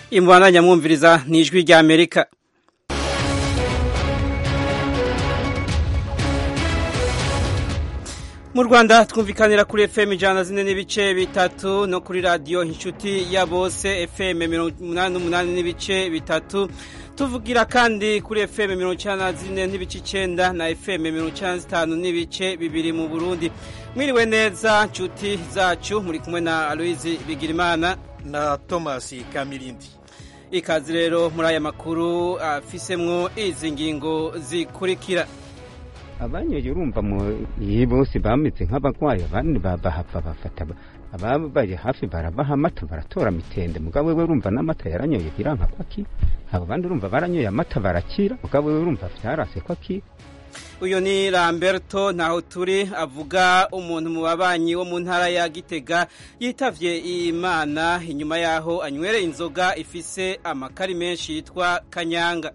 imvana nyamwumviriza ni ijwi rya amerika mu rwanda twumvikanira kuri fm ijana zine n'ibice bitatu no kuri radiyo inshuti ya bose fm mirongo umunani n'umunani n'ibice bitatu tuvugira kandi kuri fm mirongo icyenda na zine n'ibice icyenda na fm mirongo icyenda na zitanu n'ibice bibiri mu burundi mwiriwe neza nshuti zacu muri kumwe na aloyizi bigirimana na thomas kamirindi ikaze rero muri aya makuru afisemwo izi ngingo zikurikira abanyoye urumva iyi bose bameze nk'abagwayi abandi bahava bafata ababaye hafi barabaha amata baratora mitende mugabo wewe urumva n'amata yaranyoye biranka ko akira abo bandi urumva baranyoye amata barakira mugabo wewe urumva vyarase ko akira uyu ni Lamberto ntaho turi avuga umuntu mu babanyi wo mu ntara ya Gitega yitavye Imana inyuma yaho anywere inzoga ifise amakari menshi yitwa kanyanga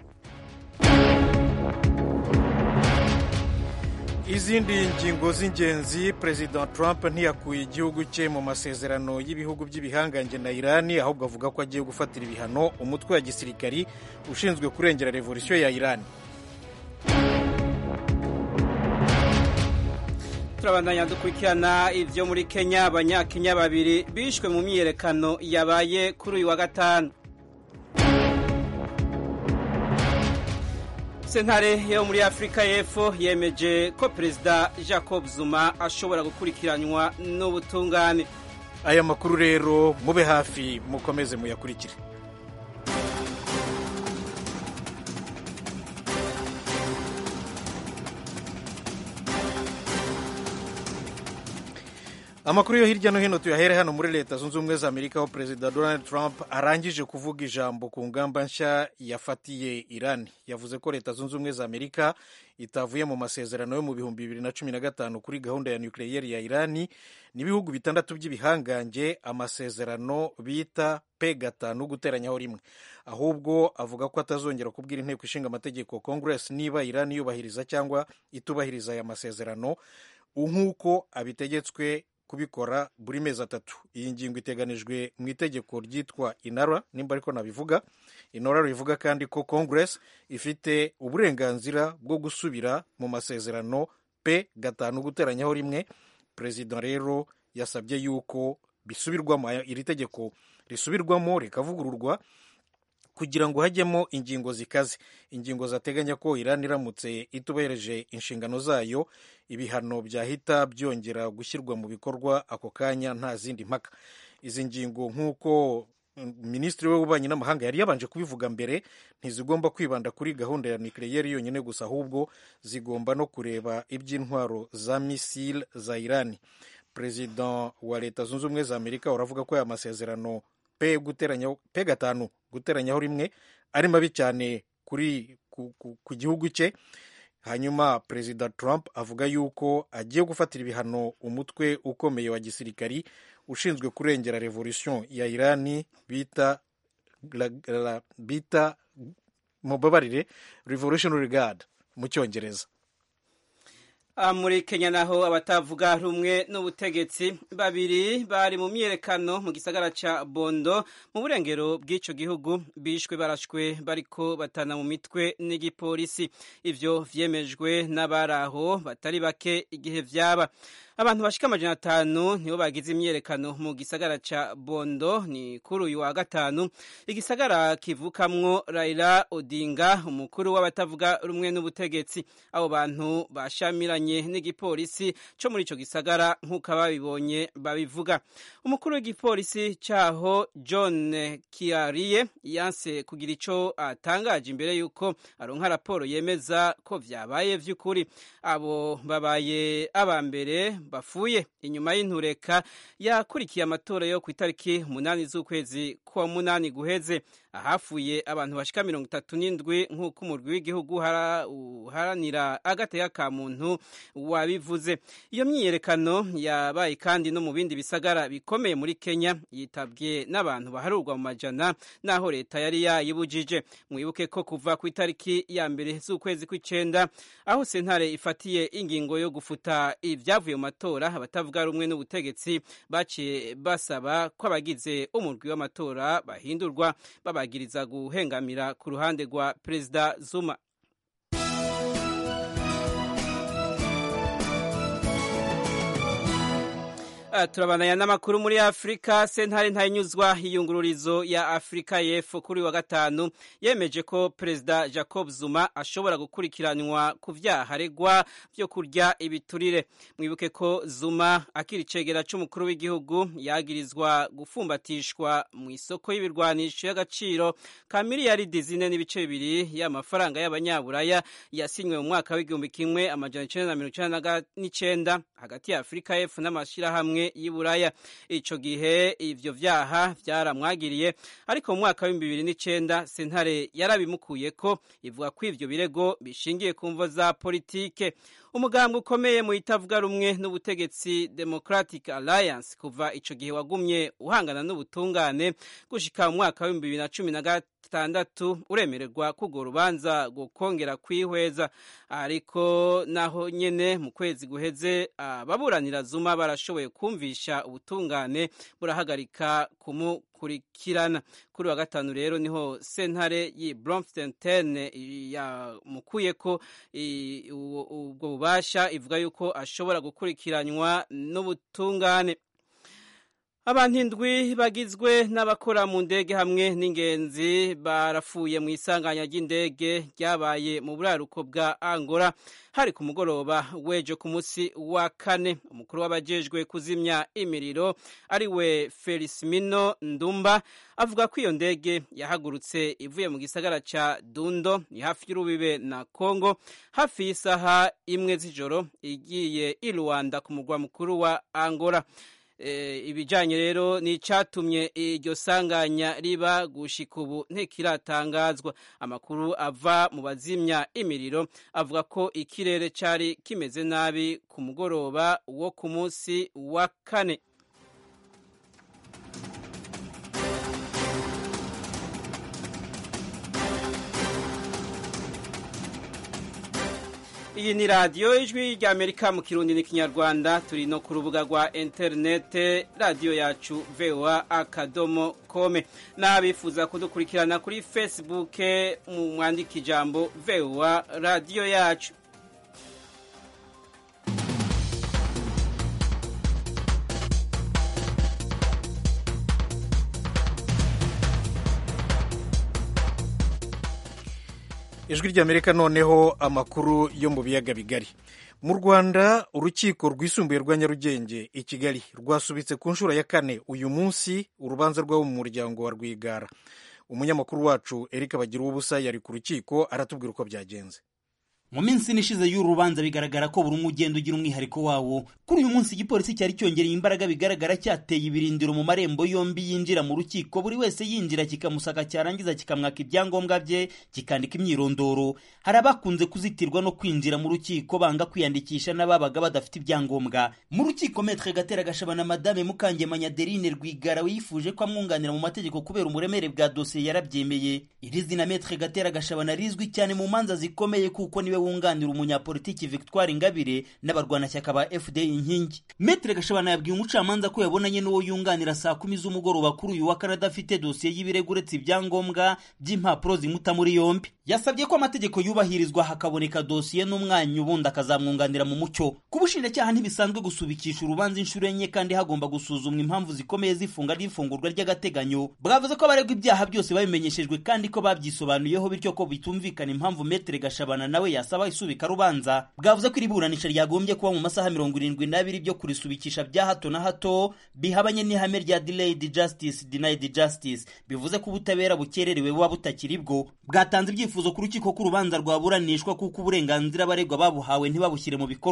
izindi ngingo z'ingenzi perezida Trump ntiyakuye igihugu cye mu masezerano y'ibihugu by'ibihangange na irani ahubwo avuga ko agiye gufatira ibihano umutwe wa gisirikari ushinzwe kurengera revolisiyo ya irani turabandanya dukurikirana ibyo muri kenya abanyakenya babiri bishwe mu myiyerekano yabaye kuri uyu wa gatanu sentare yo muri afurika y'epfo yemeje ko perezida jacob zuma ashobora gukurikiranwa n'ubutungane aya makuru rero mube hafi mukomeze muyakurikire amakuru yo hirya no hino tuyahere hano muri leta zunze ubumwe za amerika aho perezida donald trump arangije kuvuga ijambo ku ngamba nshya yafatiye irani yavuze ko leta zunze ubumwe za amerika itavuye mu masezerano yo mu bihumbi bibiri na cumi na gatanu kuri gahunda ya nukiliyeri ya irani n'ibihugu bitandatu by'ibihangange amasezerano bita p gatanu guteranyaho rimwe ahubwo avuga ko atazongera kubwira inteko ishinga amategeko congress niba irani yubahiriza cyangwa itubahiriza aya masezerano nk'uko abitegetswe kubikora buri mezi atatu iyi ngingo iteganijwe mu itegeko ryitwa inara nimba ariko nabivuga inara rivuga kandi ko congress ifite uburenganzira bwo gusubira mu masezerano p gatanu guteranyaho rimwe perezida rero yasabye yuko bisubirwamo iri tegeko risubirwamo rikavugururwa kugira ngo hajyemo ingingo zikaze ingingo zateganya ko irani iramutse itubereje inshingano zayo ibihano byahita byongera gushyirwa mu bikorwa ako kanya nta zindi mpaka izi ngingo nk'uko minisitiri w'ububanyi n'amahanga yari yabanje kubivuga mbere ntizigomba kwibanda kuri gahunda ya nukiliyeri yonyine gusa ahubwo zigomba no kureba iby'intwaro za misile za irani perezida wa leta zunze ubumwe za amerika uravuga ko aya masezerano pe guteranya pe gatanu guteranyaho rimwe ari mabi cyane kuri ku, ku, ku gihugu cye hanyuma perezida trump avuga yuko agiye gufatira ibihano umutwe ukomeye wa gisirikari ushinzwe kurengera revolution ya irani bita la, la, bita mubabarire revolutionary guard mu cyongereza muri kenya naho abatavuga rumwe n'ubutegetsi babiri bari mu myiyerekano mu gisagara ca bondo mu burengero bw'ico gihugu bishwe barashwe bariko batana mu mitwe n'igipolisi ivyo vyemejwe n'abari aho batari bake igihe vyaba abantu bashika amajana atanu nibo bagize imyiyerekano mu gisagara ca bondo ni kuri uyu wa gatanu igisagara kivukamwo raila odinga umukuru w'abatavuga rumwe n'ubutegetsi abo bantu bashamiranye n'igipolisi co muri ico gisagara nk'uko ababibonye babivuga umukuru w'igipolisi caho john kiariye yanse kugira ico atangaje imbere y'uko aronka raporo yemeza ko vyabaye vy'ukuri abo babaye aba mbere bafuye inyuma y'intureka yakurikiye amatora yo ku itariki umunani z'ukwezi kwa munani guheze ahafuye abantu bashika mirongo itatu n'indwi nk'uko umurwi w'igihugu uharanira agateka ka muntu wabivuze iyo myiyerekano yabaye kandi no mu bindi bisagara bikomeye muri kenya yitabwe n'abantu baharurwa mu majana n'aho leta yari yayibujije mwibuke ko kuva ku itariki ya mbere z'ukwezi kw'icenda aho sentare ifatiye ingingo yo gufuta ibyavuye mu matora abatavuga rumwe n'ubutegetsi baciye basaba ko abagize umurwi w'amatora bahindurwa babagiriza guhengamira ku ruhande rwa perezida zuma turabananya n'amakuru muri afurika sentare ntayinyuzwa iyungururizo ya afurika y'epfo kuri wa gatanu yemeje ko perezida jacob zuma ashobora gukurikiranwa ku vyaha aregwa vyo kurya ibiturire mwibuke ko zuma akiri icegera c'umukuru w'igihugu yagirizwa gufumbatishwa mu isoko y'ibirwanisho y'agaciro ka miliyaridi zine n'ibice bibiri y'amafaranga y'abanyaburaya yasinywe mu mwaka w'igihumbi kimwe amajana icenda na mirongo icenda n'icenda hagati ya afurika y'epfo n'amashirahamwe y'iburaya ico gihe ivyo vyaha vyaramwagiriye ariko mu mwaka w'ibihumbi bibiri n'icenda sentare yarabimukuye ko ivuga ko ivyo birego bishingiye ku mvo za politike umugambwe ukomeye mu itavuga rumwe n'ubutegetsi democratic alliance kuva ico gihe wagumye uhangana n'ubutungane gushika mu mwaka w'ibihumbi bibiri na cumi na gatandatu uremererwa kugo rubanza gukongera kwihweza ariko naho nyene mu kwezi guheze ababuranira zuma barashoboye kumvisha ubutungane burahagarika kumukurikirana kuri wa gatanu rero niho sentare y'i Bloemfontein yamukuye ko ubwo bubasha ivuga yuko ashobora gukurikiranywa n'ubutungane abantu indwi bagizwe n'abakora mu ndege hamwe n'ingenzi barafuye mu isanganya ry'indege ryabaye mu buraruko bwa angola hari ku mugoroba w'ejo ku munsi wa kane umukuru w'abajejwe kuzimya imiriro ari we felicimino ndumba avuga ko iyo ndege yahagurutse ivuye mu gisagara ca dundo ni hafi y'urubibe na congo hafi y'isaha imwe z'ijoro igiye i rwanda ku mugwa mukuru wa angola ibijyanye rero ni icyatumye iryo sanganya riba gushika ubu ntikiratangazwa amakuru ava mu bazimya imiriro avuga ko ikirere cyari kimeze nabi ku mugoroba wo ku munsi wa kane iyi ni radiyo ijwi ry'amerika mu kirundi n'ikinyarwanda turi no ku rubuga rwa interinete radiyo yacu voa akadomo kome n'abifuza kudukurikirana kuri facebook mu mwandika ijambo voa radiyo yacu ijwi ry'amerika noneho amakuru yo mu biyaga bigari mu rwanda urukiko rwisumbuye rwa nyarugenge i kigali rwasubitse ku nshuro ya kane uyu munsi urubanza rw'abo mu muryango wa rwigara umunyamakuru wacu erika bagira ubusa yari ku rukiko aratubwira uko byagenze mu minsi nishize y'uru rubanza bigaragara ko buri umwe ugenda ugira umwihariko wawo kuri uyu munsi igipolisi cyari cyongereye imbaraga bigaragara cyateye ibirindiro mu marembo yombi yinjira mu rukiko buri wese yinjira kikamusaka cyarangiza kikamwaka ibyangombwa bye kikandika imyirondoro hari abakunze kuzitirwa no kwinjira mu rukiko banga kwiyandikisha n'ababaga badafite ibyangombwa mu rukiko metre gatera gashabana madame mukangemanya adeline rwigara yifuje ko amwunganira mu mategeko kubera umuremere bwa dosiye yarabyemeye iri zina metre gatera gashabana rizwi cyane mu manza zikomeye kuko niwe wunganira umunyapolitiki Victoire Ingabire n'abarwanashyaka ba FDI inkingi Metre Gashabana yabwiye umucamanza ko yabonanye n'uwo yunganira saa kumi z'umugoroba kuri uyu wa kane adafite dosiye y'ibirego uretse ibyangombwa by'impapuro zimuta muri yombi yasabye ko amategeko yubahirizwa hakaboneka dosiye n'umwanya ubundi akazamwunganira mu mucyo ku bushinjacyaha ntibisanzwe gusubikisha urubanza inshuro enye kandi hagomba gusuzumwa impamvu zikomeye z'ifunga ry'ifungurwa ry'agateganyo bwavuze ko abaregwa ibyaha byose babimenyeshejwe kandi ko babyisobanuyeho bityo ko bitumvikana impamvu Metre Gashabana nawe yasaba isubika rubanza bwavuze ko iri buranisha ryagombye kuba mu masaha mirongo irindwi n'abiri byo kurisubikisha bya hato na hato bihabanye n'ihame rya delayed justice denied justice bivuze ko ubutabera bukererewe buba butakiri bwo bwatanze ibyifuzo ku rukiko ko urubanza rwaburanishwa kuko uburenganzira abaregwa babuhawe ntibabushyire mu bikorwa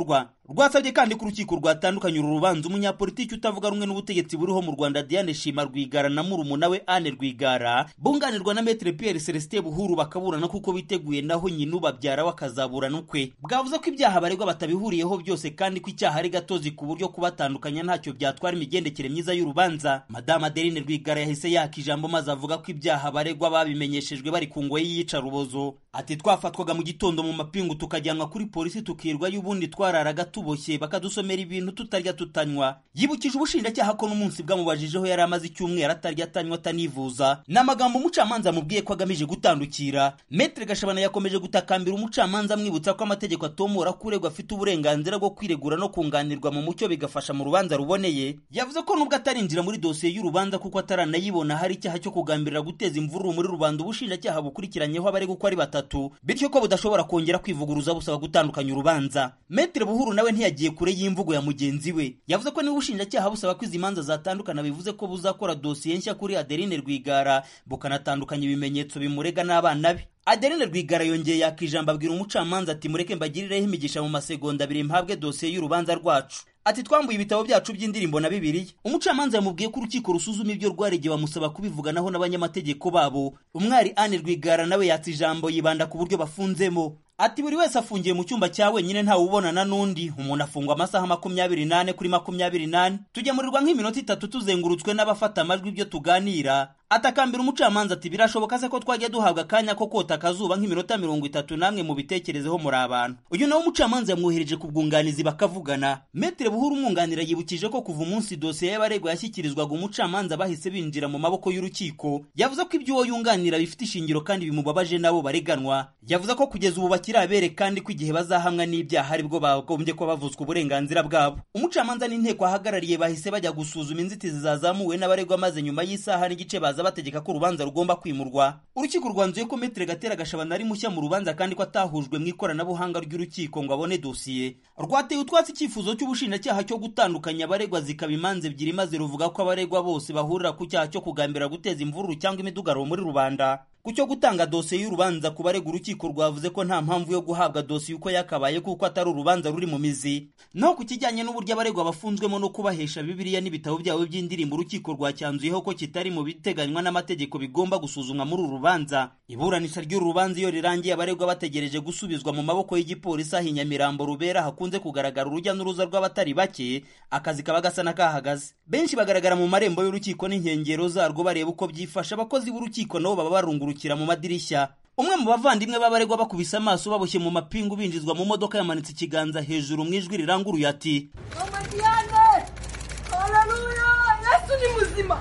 rwasabye kandi ko urukiko rwatandukanye uru rubanza umunyapolitiki utavuga rumwe n'ubutegetsi buriho mu rwanda diane shima rwigara na murumuna we ane rwigara bunganirwa na metere pierre celestin buhuru bakaburana kuko biteguye naho nyina ubabyara we akazaburana ukwe bwavuze ko ibyaha baregwa batabihuriyeho byose kandi ko icyaha ari gatozi ku buryo kubatandukanya ntacyo byatwara imigendekere myiza y'urubanza madame adeline rwigara yahise yaka ijambo maze avuga ko ibyaha baregwa babimenyeshejwe bari ku ngoyi y'iyicarubozo ati twafatwaga mu gitondo mu mapingu tukajyanwa kuri polisi tukirwayo ubundi twararaga tuboshye bakadusomera ibintu tutarya tutanywa yibukije ubushinjacyaha ko n'umunsi bwamubajijeho yari amaze icyumweru atarya atanywa atanivuza ni amagambo umucamanza amubwiye ko agamije gutandukira metre gashabana yakomeje gutakambira umucamanza amwibutsa ko amategeko atomora ko uregwa afite uburenganzira bwo kwiregura no kunganirwa mu mucyo bigafasha mu rubanza ruboneye yavuze ko nubwo atarinjira muri dosiye y'urubanza kuko ataranayibona hari icyaha cyo kugambirira guteza imvururu muri rubanda ubushinjacyaha bukurikiranyeho abaregwa uko ari batatu bityo ko budashobora kongera kwivuguruza busaba gutandukanya urubanza metre buhuru nawe ntiyagiye kure y'imvugo ya mugenzi we yavuze ko niba ubushinjacyaha busaba ko izi manza zatandukana bivuze ko buzakora dosiye nshya kuri adeline rwigara bukanatandukanya ibimenyetso bimurega n'abana be adeline rwigara yongeye yaka ijambo abwira umucamanza ati mureke mbagirireho imigisha mu masegonda abiri mpabwe dosiye y'urubanza rwacu ati twambuye ibitabo byacu by'indirimbo na bibiliya umucamanza yamubwiye ko urukiko rusuzuma ibyo rwaregeye bamusaba kubivuganaho n'abanyamategeko babo umwari ane rwigara nawe yatsa ijambo yibanda ku buryo bafunzemo ati buri wese afungiye mu cyumba cya wenyine ntawe ubonana n'undi umuntu afungwa amasaha makumyabiri n'ane kuri makumyabiri n'ane tugemurirwa nk'iminota itatu tuzengurutswe n'abafata amajwi ibyo tuganira atakambira umucamanza ati birashoboka se ko twajya duhabwa akanya ko kota akazuba nk'iminota mirongo itatu namwe mu bitekerezeho muri abantu uyu nawe umucamanza yamwohereje ku bwunganizi bakavugana metere buhuru umwunganira yibukije ko kuva umunsi dosiye y'abaregwa yashyikirizwaga umucamanza bahise binjira mu maboko y'urukiko yavuze ko ibyo uwo yunganira bifite ishingiro kandi bimubabaje nabo bareganwa yavuze ko kugeza ubu bakiri abere kandi ko igihe bazahamwa n'ibyaha aribwo bagombye kuba bavuzwa uburenganzira bwabo umucamanza n'inteko ahagarariye bahise bajya gusuzuma inzitizi zazamuwe n'abaregwa maze nyuma y'isaha n'igice baza bategeka ko urubanza rugomba kwimurwa urukiko rwanzuye ko metere gatera gashabana ari mushya mu rubanza kandi ko atahujwe mu ikoranabuhanga ry'urukiko ngo abone dosiye rwateye utwatsi icyifuzo cy'ubushinjacyaha cyo gutandukanya abaregwa zikaba imanza ebyiri maze ruvuga ko abaregwa bose bahurira ku cyaha cyo kugambira guteza imvururu cyangwa imidugararo muri rubanda ku cyo gutanga dosiye y'urubanza ku barega urukiko rwavuze ko nta mpamvu yo guhabwa dosiye uko yakabaye kuko atari urubanza ruri mu mizi naho ku kijyanye n'uburyo abaregwa bafunzwemo no kubahesha bibiliya n'ibitabo byabo by'indirimbo urukiko rwacyanzuyeho ko kitari mu biteganywa n'amategeko bigomba gusuzumwa muri uru rubanza iburanisha ry'uru rubanza iyo rirangiye abaregwa bategereje gusubizwa mu maboko y'igipolisi aho inyamirambo rubera hakunze kugaragara urujya n'uruza rw'abatari bake akazi kaba gasa n'akahagaze benshi bagaragara mu marembo y'urukiko n'inkengero zarwo bareba uko byifashe abakozi b'urukiko nabo baba barungurukira mu madirishya umwe mu bavandimwe b'abaregwa bakubise amaso baboshye mu mapingu binjizwa mu modoka yamanitse ikiganza hejuru mu ijwi riranguruye ati mama diane haleluya yesu ni muzima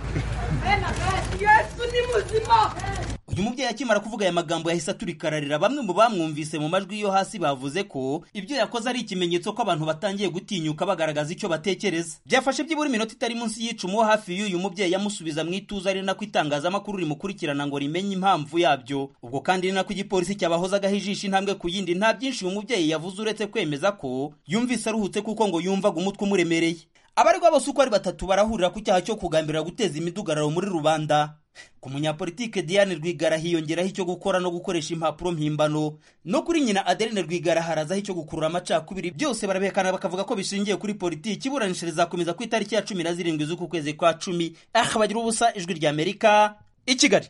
yesu ni muzima uyu mubyeyi akimara kuvuga aya magambo yahise aturikararira bamwe mu bamwumvise mu majwi yo hasi bavuze ko ibyo yakoze ari ikimenyetso ko abantu batangiye gutinyuka bagaragaza icyo batekereza byafashe byibura iminota itari munsi y'icumu wo hafi y'uyu mubyeyi amusubiza mu ituze ari nako itangazamakuru rimukurikirana ngo rimenye impamvu yabyo ubwo kandi ni nako igipolisi cyabahozagaho ijisho intambwe ku yindi nta byinshi uyu mubyeyi yavuze uretse kwemeza ko yumvise aruhutse kuko ngo yumvaga umutwe umuremereye abaregwa bose uko ari batatu barahurira ku cyaha cyo kugambirira guteza imidugararo muri rubanda ku munyapolitike diane rwigara hiyongeraho icyo gukora no gukoresha impapuro mpimbano no kuri nyina adeline rwigara harazaho icyo gukurura amacakubiri byose barabihekana bakavuga ko bishingiye kuri politiki iburanisha rizakomeza ku itariki ya cumi na zirindwi z'uku kwezi kwa cumi aha bagira ubusa ijwi rya amerika i kigali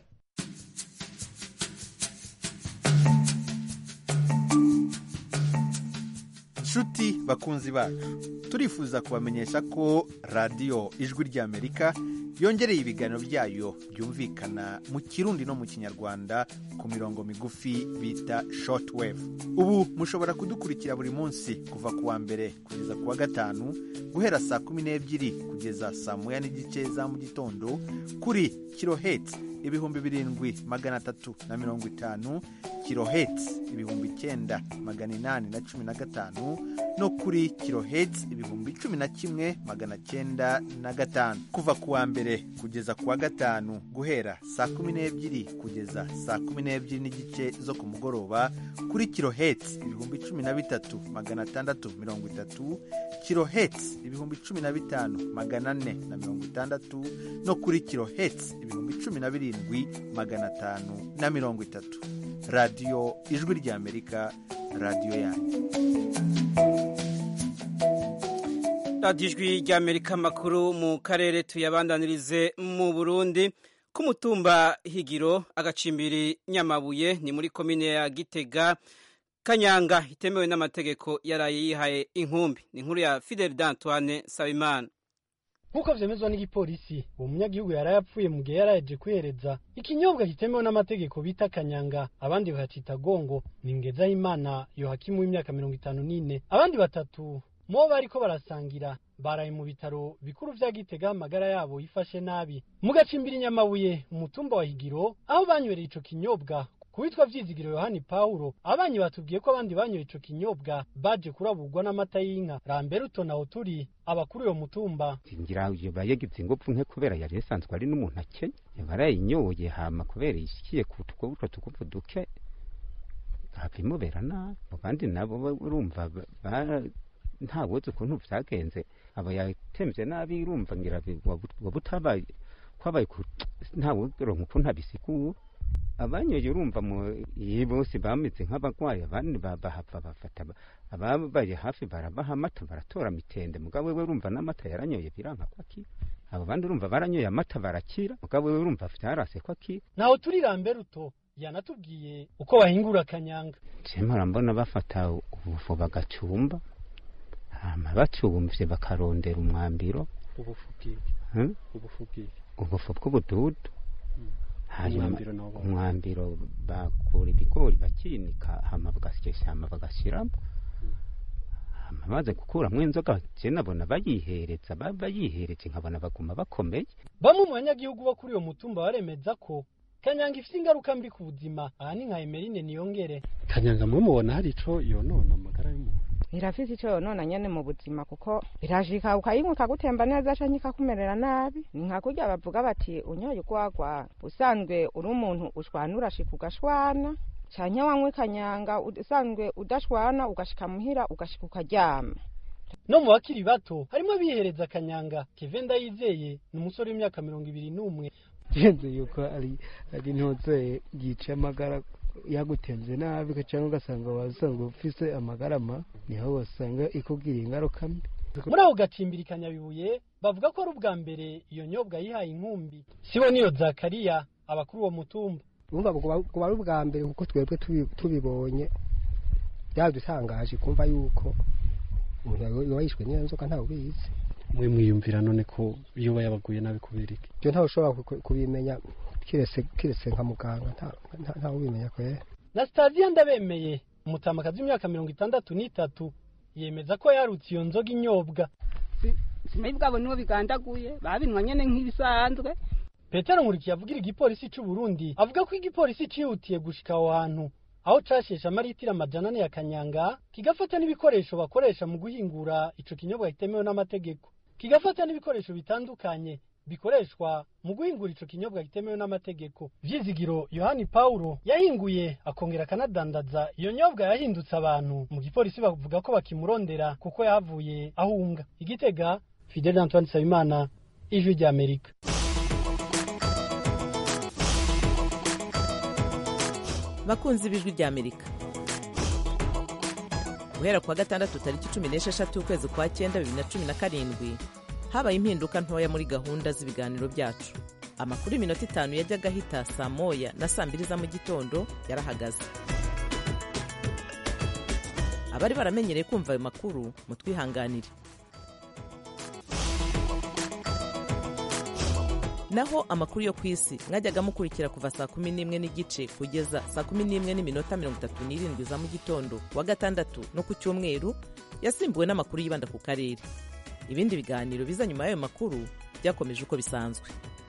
nshuti bakunzi bacu turifuza kubamenyesha ko radiyo ijwi ry'amerika yongereye ibiganiro byayo byumvikana mu kirundi no mu kinyarwanda ku mirongo migufi bita shortwave ubu mushobora kudukurikira buri munsi kuva ku wa mbere kugeza ku wa gatanu guhera saa kumi n'ebyiri kugeza saa moya n'igice za mu gitondo kuri kiloheti ibihumbi birindwi magana atatu na mirongo itanu kiloheti ibihumbi icyenda magana inani na cumi na gatanu no kuri kiloheti ibihumbi cumi na kimwe magana cyenda na gatanu kuva ku wa mbere kugeza ku wa gatanu guhera saa kumi n'ebyiri kugeza saa kumi n'ebyiri n'igice zo ku mugoroba kuri kiloheti ibihumbi cumi na bitatu magana atandatu mirongo itatu kiloheti ibihumbi cumi na bitanu magana ane na mirongo itandatu no kuri kiloheti ibihumbi cumi na birindwi magana atanu na mirongo itatu radiyo ijwi ry'amerika radiyo yanyu radiyo ijwi ry'amerika amakuru mu karere tuyabandanirize mu burundi ku mutumba higiro agacimbiri nyamabuye ni muri komine ya gitega kanyanga itemewe n'amategeko yaraye yihaye inkumbi ni inkuru ya fidel d'antoine sabimana nk'uko vyemezwa n'igipolisi uwo munyagihugu yari yapfuye mu gihe yaraje kwihereza ikinyobwa kitemewe n'amategeko bita kanyanga abandi bakacita gongo ni ngezahimana yohakimu w'imyaka mirongo itanu n'ine abandi batatu mubo bariko barasangira baraye mu bitaro bikuru vya gitega amagara yabo yifashe nabi mu gacimbiri nyamabuye umutumba wa higiro aho banywereye ico kinyobwa kuwitwa vyizigiro yohani pawulo abanyi batubwiye ko abandi banyoye ico kinyobwa baje kuraburwa n'amata y'inka ramberuto naho turi abakuru uyo mutumba ngira yoba yagize ingufu nke kubera yari yasanzwe ari n'umuntu akenya barayinyoye hama kubera ishikiye ku utwo tugufu duke hava imubera nabi abandi nabo urumva nta wuzi ukuntu vyagenze aba yatemvye nabi urumva ngira waba utabaye kwabaye nta wuronka ukuntu abisigura abanyoye urumva iyi bose bameze nk'abagwayi abandi bahava bafata ababaye hafi barabaha amata baratora mitende mugabo we urumva n'amata yaranyoye biranka ko akira abo bandi urumva baranyoye amata barakira mugabo we urumva vyarase ko akira naho turi ramberuto yanatubwiye uko bahingura kanyanga cemara mbona bafata ubufu bagacumba hama bacumvye bakarondera umwambiro ubufu bw'iki ubufu bw'ubududu hanyuma umwambiro bakura ibigori bakinika hama bagasyesha hama bagashiramo hama baze gukuramwo inzoga je nabona bayihereza bayihereje nkabona baguma bakomeye bamwe mu banyagihugu bo kuri uyo mutumba baremeza ko kanyanga ifite ingaruka mbi ku buzima aha ni nka emerine niyongere kanyanga mwe mubona hari ico yonona amagara y'umuntu irafise ico yonona nyene mu buzima kuko irashika ukayinywa ikagutemba neza canke ikakumerera nabi ni nka kurya bavuga bati unyoye ugwagwa usanzwe uri umuntu ushwana urashika ugashwana canke wanywa kanyanga usanzwe udashwana ugashika muhira ugashika ukaryama no mu bakiri bato harimo abihereza kanyanga keve ndayizeye ni umusore w'imyaka mirongo ibiri n'umwe genze yuko ari ari ntoze yica amagara yagutemze nabi cyangwa ugasanga wasanzwe ufise amagarama niho wasanga ikubwira ingaruka mbi muri ako gacimbiri kanyabibuye bavuga ko ari ubwa mbere iyo nyobwa yihaye inkumbi sibo niyo zakariya abakuru uwo mutumba urumva kuba ari ubwa mbere kuko twebwe tubibonye byadutangaje kumva yuko umuntu yoba yishwe n'iyo nzoka ntawe ubizi mwe mwiyumvira none ko iyo uba yabaguye nabi kubera iki ibyo ntawe ushobora kubimenya kiretse nka muganga ntawe ubimenya kwera na sitasiyo ndabemeye umutamakazi w'imyaka mirongo itandatu n'itatu yemeza ko yarutse iyo nzoga inyobwa simayi bwabo nibo bigandaguye babinywa nyene nk'ibisanzwe petero nkurikiye avugira igipolisi c'u burundi avuga ko igipolisi cihutiye gushika aho hantu aho casheshe amaritiro amajana ane ya kanyanga kigafata n'ibikoresho bakoresha mu guhingura ico kinyobwa kitemewe n'amategeko kigafata n'ibikoresho bitandukanye bikoreshwa mu guhingura ico kinyobwa kitemewe n'amategeko vyizigiro yohani paulo yahinguye akongera akanadandaza iyo nyobwa yahindutse abantu mu gipolisi bavuga ko bakimurondera kuko yahavuye ahunga igitega fidel antoine nsabimana ijwi ry'amerika bakunzi b'ijwi ry'amerika guhera kuwa gatandatu tariki cumi n'esheshatu ukwezi kwa cyenda bibiri na cumi na karindwi habaye impinduka ntoya muri gahunda z'ibiganiro byacu amakuru y'iminota itanu yajyaga ahita saa moya na saa mbiri za mu gitondo yarahagaze abari baramenyereye kumva ayo makuru mutwihanganire naho amakuru yo ku isi mwajyaga mukurikira kuva saa kumi n'imwe n'igice kugeza saa kumi n'imwe n'iminota mirongo itatu n'irindwi za mu gitondo wa gatandatu no ku cyumweru yasimbuwe n'amakuru yibanda ku karere ibindi biganiro biza nyuma y'ayo makuru byakomeje uko bisanzwe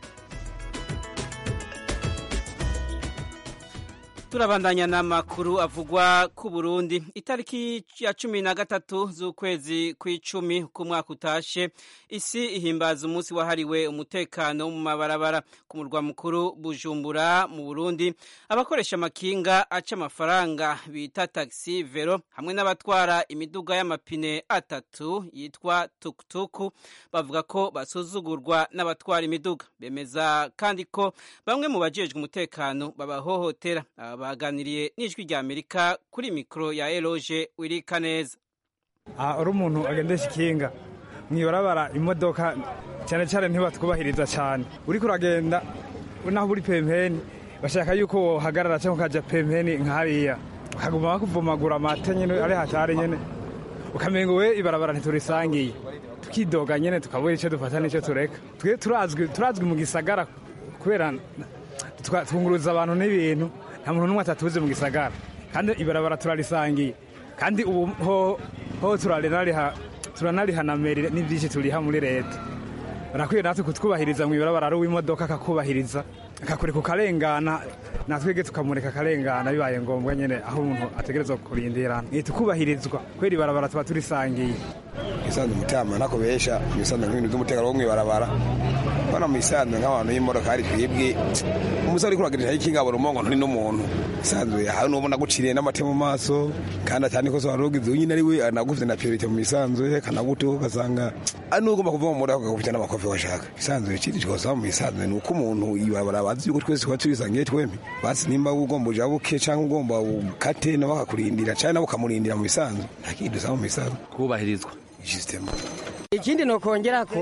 turabandanya n'amakuru avugwa ku burundi itariki ya cumi na gatatu z'ukwezi kw'icumi k'umwaka utashe isi ihimbaza umunsi wahariwe umutekano wo mu mabarabara ku murwa mukuru bujumbura mu burundi abakoresha amakinga aca amafaranga bita taxi vero hamwe n'abatwara imiduga y'amapine atatu yitwa tukutuku bavuga ko basuzugurwa n'abatwara imiduga bemeza kandi ko bamwe mu bajejwe umutekano babahohotera baganiriye n'ijwi rya amerika kuri mikoro ya eroge wirika neza aha uri umuntu agendesha ikinga mwibarabara imodoka cyane cyane ntibatwubahiriza cyane uriko uragenda naho uri pempeni bashaka yuko wohagarara cyangwa ukajya pempeni nk'hariya bakaguma bakuvumagura amata nyine ari hatari nyine ukamenga we ibarabara ntiturisangiye tukidoga nyine tukabura icyo dufata n'icyo tureka twe turazwi turazwi mu gisagara kubera twa- twunguruza abantu n'ibintu nta muntu n'umwe atatuzi mu gisagara kandi ibarabara turarisangiye kandi ubu ho ho turarinariha turanariha na meri n'ibyinshi turiha muri leta barakwiye natwe kutwubahiriza mu ibarabara ari uw'imodoka akakubahiriza akakureka ukarengana natwebwe tukamureka akarengana bibaye ngombwa nyine aho umuntu ategerezwa kurindirana ntitukubahirizwa kubera ibarabara tuba turisangiye isanzwe umutima ntakubesha ibisanzwe nk'ibintu by'umutekano wo mw'ibarabara bana mu isanzwe nk'abantu y'imodoka hari twebwe umusore uriko uragendera ikinga abona umongo nturi n'umuntu isanzwe hari n'ubona guciriye n'amate mu maso kandi atani ko wari ugize nyine ari we anaguvye na priorite mu isanzwe kanaguteho ugasanga ari n'ugomba kuva mu modoka ukagukubita n'amakofi washaka isanzwe ikindi twosaba mu isanzwe ni uko umuntu ibarabara bazi yuko twese tuba turisangiye twembi basi nimba ugomba uja buke cyangwa ugomba ukate nabo bakakurindira cyangwa nabo ukamurindira mu isanzwe nta kindi dusaba mu isanzwe kubahirizwa system ikindi nokongera ko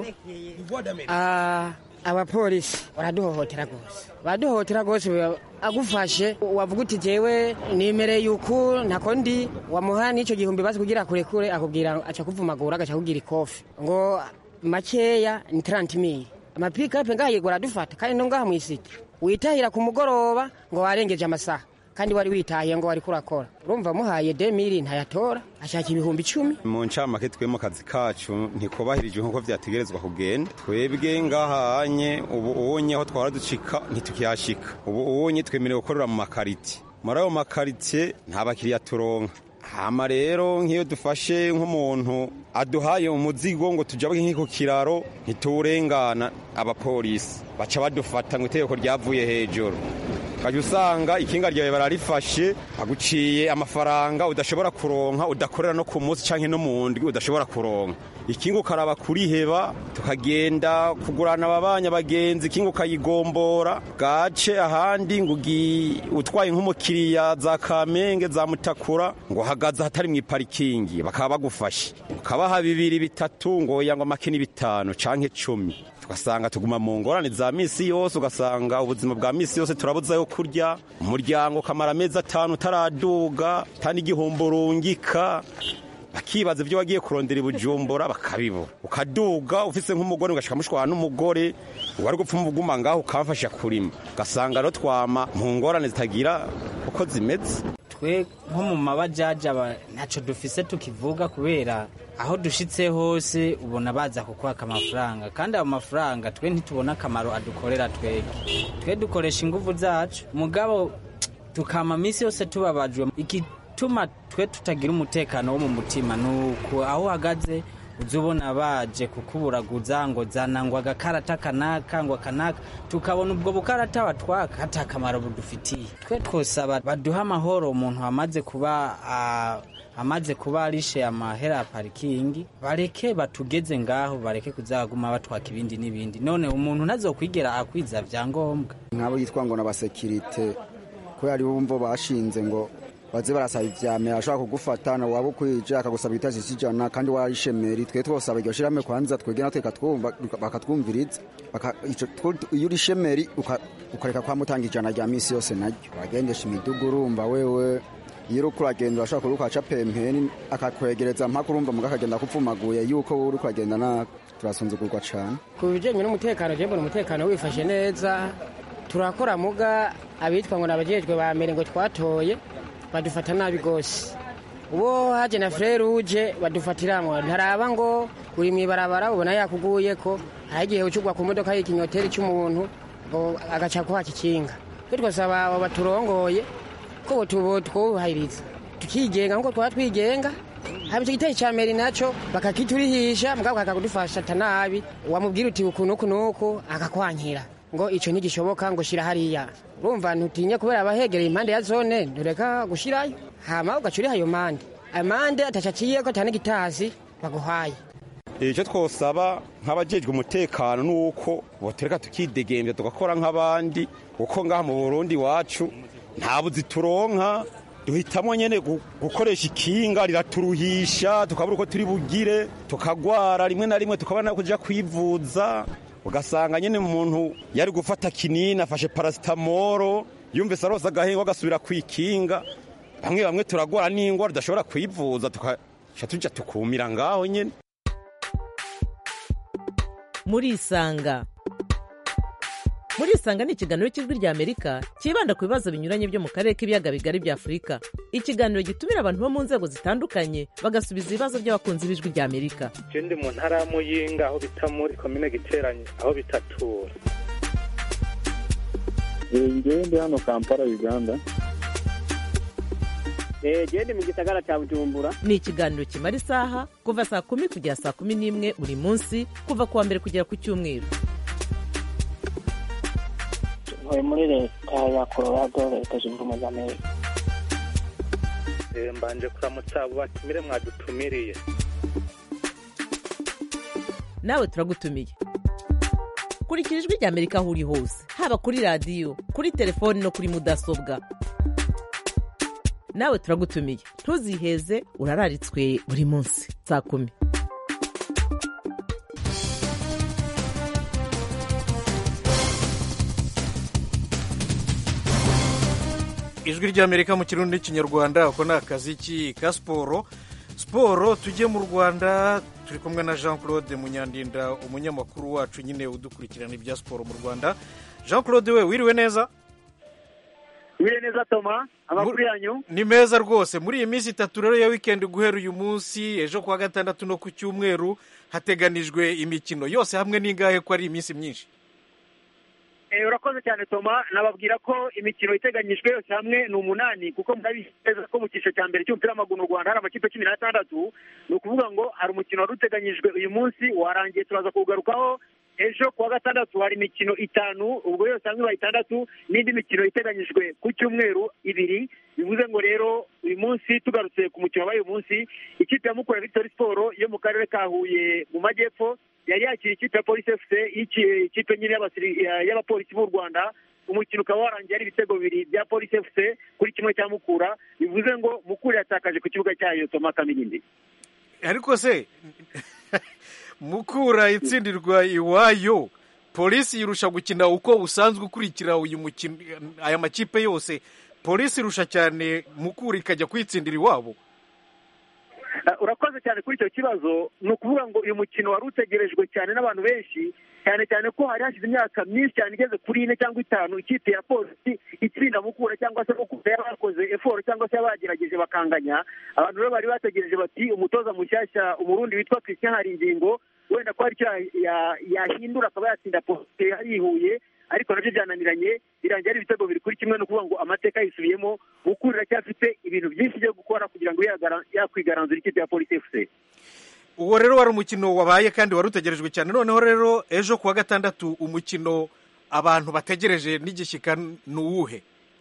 ah, abapolisi baraduhohotera rwose baraduhohotera rwose biba- agufashe wavuga uti jewe nimereye uku ntako ndi wamuha n'icyo gihumbi bazi kugira kurekure akubwira aca kuvumagura agaca kugira ikofi ngo makeya ni tarantimiri amapikapu ngaha yego aradufata kandi no ngaha mu isiti witahira ku mugoroba ngo warengeje amasaha kandi wari witahiye ngo wari kurakora urumva muhaye demiri ntayatora ashaka ibihumbi icumi mu ncamake twe mu kazi kacu ntikubahirije nk'uko vyategerezwa kugenda twebwe ngahanye ubu ubonye aho twara ducika ntitukihashika ubu ubonye twemerewe gukorera mu makariti muri ayo makaritiye nta bakiriya turonka hama rero nk'iyo dufashe nk'umuntu aduhaye umuzigo ngo tujabuke nk'iko kiraro ntituwurengana abapolisi baca badufata ngo itegeko ryavuye hejuru ukajya usanga ikinga ryawe bararifashe aguciye amafaranga udashobora kuronka udakorera no ku munsi cyangwa no mu ndwi udashobora kuronka ikinga ukaraba kuriheba tukagenda kugurana ababanya bagenzi ikinga ukayigombora gace ahandi ngo ugi- utwaye nk'umukiriya za kamenge za mutakura ngo hagaze ahatari mu iparikingi bakaba bagufashe ukabaha bibiri bitatu ngo yangwa make ni bitanu canke cumi tugasanga tuguma mu ngorane za misi yose ugasanga ubuzima bwa misi yose turabuzayo kurya umuryango ukamara amezi atanu utaraduga tani igihumbi urungika bakibaza ibyo wagiye kurondera i bujumbura bakabibura ukaduga ufise nk'umugore ugashika mushwana n'umugore wari gupfa umuguma ngaho ukamfasha kurima ugasanga rero twama mu ngorane zitagira uko zimeze twe nko mu mabajaji aba ntacyo dufise tukivuga kubera aho dushitse hose ubona baza kukwaka amafaranga kandi ayo mafaranga twe ntitubona akamaro adukorera twebwe twe dukoresha ingufu zacu mugabo tukama minsi yose tubabajwe igituma twe tutagira umutekano wo mu mutima ni uku aho uhagaze uza ubona baje kukuburaguza ngo zana ngo agakarata kanaka ngo akanaka tukabona ubwo bukarata batwaka hata akamaro budufitiye twe twosaba baduha amahoro umuntu amaze kuba ah, amaze kuba arishe amahera ya parikingi bareke batugeze ngaho bareke kuzaguma batwaka ibindi n'ibindi none umuntu ntazokwigera akwiza vyangombwa nk'abo yitwa ngo n'abasekirite kubera ari bumva bashinze ngo baze barasaba ivyame ashobora kugufata na waba ukwije akagusaba igitasi cy'ijana kandi warishemeri twe twosaba iryo shirahamwe kwanza twege natwe katwumva bakatwumviriza Baka- ico- tw- iyo uri shemeri uka- ukareka kwamutanga ijana rya misi yose naryo uragendesha imidugu urumva wewe iyo uriko uragenda urashobora kuba ukaca pempeni akakwegereza mpaka urumva muga akagenda kupfumaguye yuko wowe uriko uragenda nabi turasunzugurwa cane ku bijyanye n'umutekano jembo umutekano wifashe neza turakora muga abitwa ngo nabajejwe ba mbere ngo twatoye badufata nabi rwose uwo haje na frere uje badufatiramwo ntaraba ngo uri mu ibarabara ubona yakuguye ko hari igihe ucugwa ku modoka y'ikinyoteri cy'umuntu ngo agaca kwaka ikinga twe twasaba abo baturongoye ko tubo twubahiriza tukigenga nkuko twaba twigenga haba icyo gitero cya meri nacyo bakakiturihisha mugabo kakagudufasha nabi wamubwira uti uku nuku nuku akakwankira ngo icyo ntigishoboka ngo shyira hariya urumva ntutinye kubera abahegereye impande ya zone ntureka gushyirayo hama ugaca uriha ayo mande amande atacaciye ko atana igitasi baguhaye icyo twosaba nk'abajejwe umutekano ni uko botereka tukidegembya tugakora nk'abandi kuko ngaha mu burundi iwacu nta buzi turonka duhitamo nyene gu- gukoresha ikinga riraturuhisha tukabura uko turi bugire tukagwara rimwe na rimwe tukabona kuja kwivuza ugasanga nyene umuntu yari gufata kinini afashe parasitamoro yumvise arose agahengo agasubira kwikinga bamwe bamwe turagwara n'ingwara tudashobora kwivuza tukaca tuja tukumira ngaho nyene murisanga murisanga ni ikiganiro cy'ijwi rya amerika cyibanda ku bibazo binyuranye byo mu karere k'ibiyaga bigari bya afurika ikiganiro gitumira abantu bo mu nzego zitandukanye bagasubiza ibibazo by'abakunzi b'ijwi rya amerika je ndi mu ntara ya muyinga aho bita muri komine giteranye aho bitatura ngewe ndi hano kampala uganda genda mu gisagara cya bujumbura ni ikiganiro kimara isaha kuva saa kumi kugera saa kumi n'imwe buri munsi kuva ku wa mbere kugera ku cyumweru ntuye muri leta ya colorado leta zunze ubumwe za amerika Eh, mbanje kuramutsa abo batumire mwadutumiriye nawe turagutumiye kurikira ijwi rya amerika aho uri hose haba kuri radiyo kuri telefoni no kuri mudasobwa nawe turagutumiye ntuziheze urararitswe buri munsi saa kumi ijwi ry'amerika mu kirundi n'ikinyarwanda ako ni akazi ki ka siporo siporo tujye mu rwanda turi kumwe na jean claude munyandinda umunyamakuru wacu nyine udukurikirana ibya siporo mu rwanda jean claude we wiriwe neza wiriwe neza toma amakuru yanyu ni meza rwose muri iyi minsi itatu rero ya wikendi guhera uyu munsi ejo kuwa gatandatu no ku cyumweru hateganijwe imikino yose hamwe n'ingahe ko ari iminsi myinshi Eh, urakoze cyane toma nababwira ko imikino iteganyijwe yose hamwe ni umunani kuko murabizi neza ko mu cyiciro cya mbere cy'umupira w'amaguru mu rwanda hari amakipe cumi n'atandatu ni ukuvuga ngo hari umukino wari uteganyijwe uyu munsi warangiye turaza kuwugarukaho ejo kuwa gatandatu hari imikino itanu ubwo yose hamwe ibaye itandatu n'indi mikino iteganyijwe ku cyumweru ibiri bivuze ngo rero uyu munsi tugarutse ku mukino wabaye uyu munsi ikipe ya mukura victory sport yo mu karere ka huye mu majyepfo yari yakira ikipe ya polisi fc iki- ikipe nyine y'abasiri- ya- y'abapolisi b'u rwanda umukino ukaba warangiye ari ibitego bibiri bya polisi fc kuri kimwe cya mukura bivuze ngo mukura yatakaje ku kibuga cyayo toma kamirindi ariko se mukura itsindirwa iwayo polisi irusha gukina uko usanzwe ukurikira uyu mukino aya makipe yose polisi irusha cyane mukura ikajya kwitsindira iwabo Uh, urakoze cyane kuri icyo kibazo ni ukuvuga ngo uyu mukino wari utegerejwe cyane n'abantu benshi cyane cyane ko hari hashize imyaka myinshi cyane igeze kuri ine cyangwa itanu ikipe ya polisi itsinda mukura cyangwa se mukura yaba yakoze eforo cyangwa se yaba bagerageje bakanganya abantu rero bari bategereje bati umutoza mushyashya umurundi witwa christian haringingo wenda ko hari icyo ya- ya- yahindura akaba yatsinda polisi yihuye ariko nabyo byananiranye birangiye ari ibitego biri kuri kimwe ni ukuvuga ngo amateka yisubiyemo mukura iracyafite ibintu byinshi byo gukora kugira ngo yagara- yakwigaranzura ikipe ya polisi fc uwo rero wari umukino wabaye kandi wari utegerejwe cyane noneho rero ejo kuwa gatandatu umukino abantu bategereje n'igishyika ni uwuhe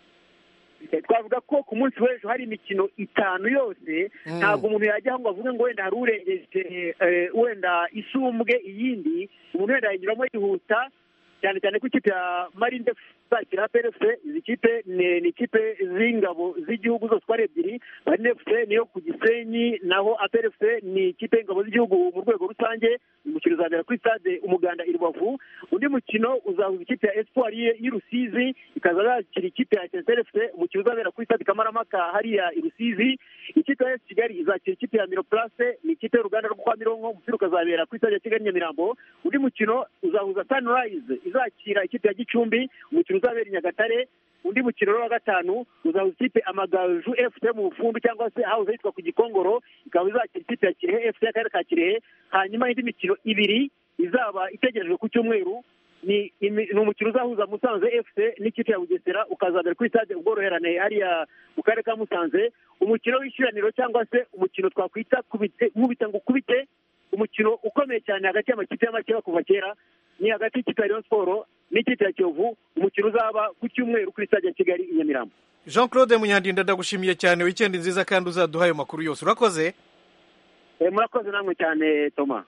Eh, twavuga ko ku munsi w'ejo hari imikino itanu yose Mm. ntabwo umuntu yajyaho ngo avuge ngo wenda hari urengeje eh, wenda isumbwe iyindi umuntu wenda yanyuramo yihuta cyane cyane ko ikipe ya marinde zakira PRFC izi kipe ni ni ikipe z'ingabo z'igihugu zose uko ari ebyiri marinde FC niyo ku gisenyi naho APRFC ni ikipe y'ingabo z'igihugu mu rwego rusange umukino uzabera kuri stade umuganda i rubavu undi mukino uzahuza ikipe ya espoir y'i- y'i rusizi ikaza yakira ikipe ya etincelle fc umukino uzabera kuri stade kamarampaka hariya i rusizi ikipe ya esi kigali izakira ikipe ya miroplace ni ikipe y'uruganda rwo kwa mironko umupira ukazabera kuri stade ya kigali nyamirambo undi mukino uzahuza sunrise izakira ikipe ya gicumbi umukino uzabera i nyagatare undi mukino rero wa gatanu uzahuza ikipe amagaju fc mu bufundu cyangwa se hawuze yitwa ku gikongoro ikaba izakira ikipe ya kirehe fc y'akarere ka kirehe hanyuma indi mikino ibiri izaba itegerejwe ku cyumweru ni imi- ni umukino uzahuza musanze fc n'ikipe ya bugesera ukazabera kuri stade ubworoherane hariya mu karere ka musanze umukino w'ishiraniro cyangwa se umukino twakwita kubite nkubita ngo ukubite umukino ukomeye cyane hagati y'amakipe y'amakeba kuva kera ni hagati y'ikipe ya Rayon Sport n'ikipe ya Kiyovu umukino uzaba ku cyumweru kuri stade ya Kigali i Nyamirambo jean claude munyandinda ndagushimiye cyane wikendi nziza kandi uzaduha ayo makuru yose urakoze Eh, murakoze namwe cyane Thomas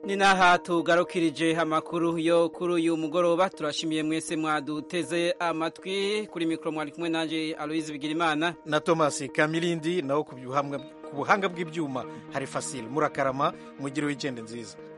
ni naha tugarukirije amakuru yo kuri uyu mugoroba turashimiye mwese mwaduteze amatwi kuri mikoro mwari kumwe nanjye aloyizi bigirimana na thomas kamilindi nawo ku buhanga bw'ibyuma hari fasile murakarama mugire wikende nziza